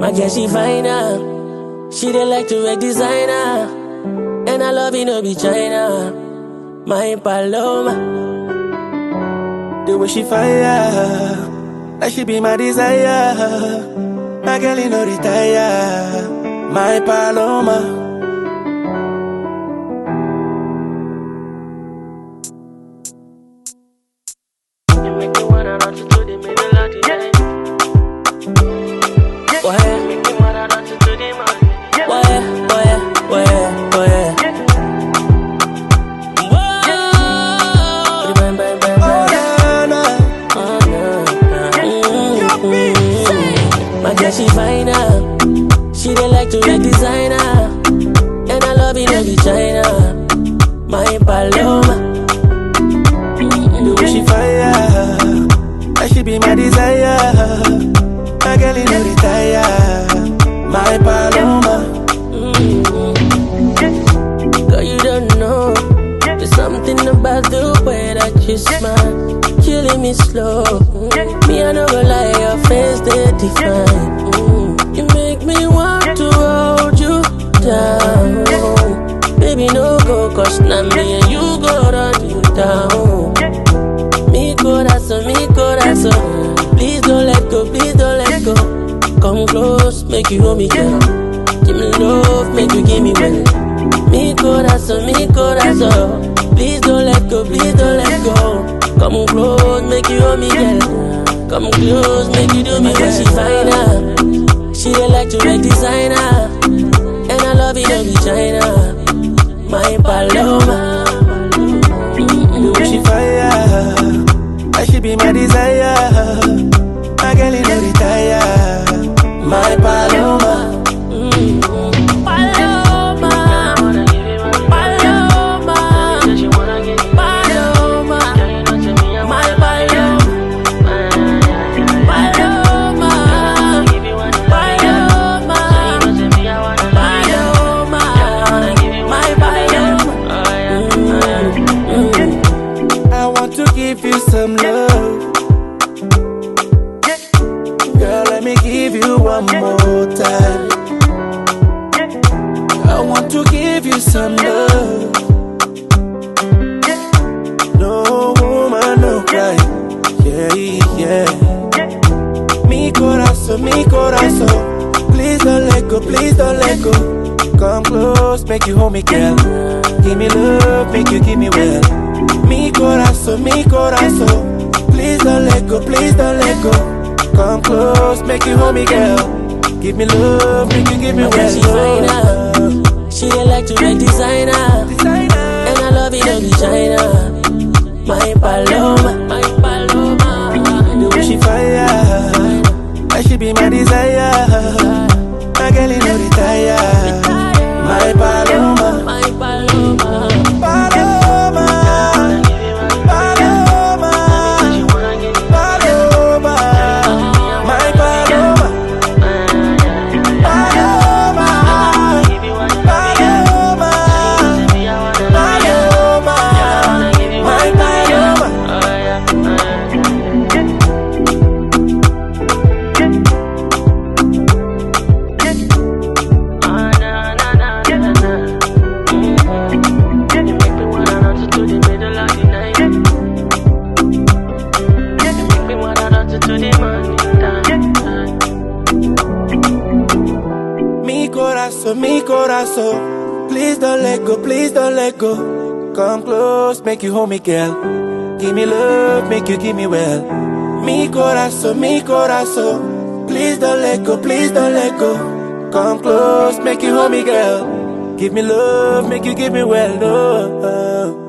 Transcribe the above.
My girl, she fine her. She dey like to wear designer. And I love you, no be China. My Paloma. The way she fire, that she be my desire. My girl, you no retire. My Paloma. You make me wanna run to the middle of the night. Why? Make me wanna run to the morning. Why? Why? Why? Why? Whoa! Bang, bang, bang, Oh, bang. na, na. Oh, no, no. Mm. My girl, she fine her. She dey like to wear designer. And I love it, no be China. My Paloma. The way she fire, that she be my desire. My girl, you no retire. My Paloma. Girl, you don't know. There's something about the way that you smile, killing me slow. Mm. Me, I no go lie, your face they define. Mm. You make me want to hold you down. Baby, no go, cause now me and you go run you down. Mi corazón, mi corazón. Please don't let go, please don't let go. Come close, make you hold me, girl. Give me love, make you give me well. Mi corazón, mi corazón. Please don't let go, please don't let go. Come close, make you hold me, girl. Come close, make you do me well. She fine her. She dey like to wear designer. And I love it, no be China. My Paloma. The way she fire, that she be my desire. My girl, you no retire. My Paloma. Paloma, Paloma, Paloma, my Paloma, Paloma, Paloma, Paloma, my Paloma. I want to give you some love. Girl, let me give you one more time. I want to give you some love. No woman, no cry. Yeah, yeah. Mi corazón, mi corazón. Please don't let go, please don't let go. Come close, make you hold me, girl. Give me love, make you give me well. Mi corazón, mi corazón. Please don't let go, please don't let go. Come close, make you hold me, girl. Give me love, make you give me My girl, she fine well. her. She dey like to wear designer. Designer. And I love it, no be China. My Paloma, my Paloma. The way she fire, that she be my desire. My girl, you no retire. My Paloma, My Paloma. Paloma, Paloma, Paloma, my Paloma, Paloma, Paloma, Paloma, my Paloma. Mi corazón, mi corazón. Please don't let go, please don't let go. Come close, make you hold me, girl. Give me love, make you give me well. Mi corazón, mi corazón. Please don't let go, please don't let go. Come close, make you hold me, girl. Give me love, make you give me well. No.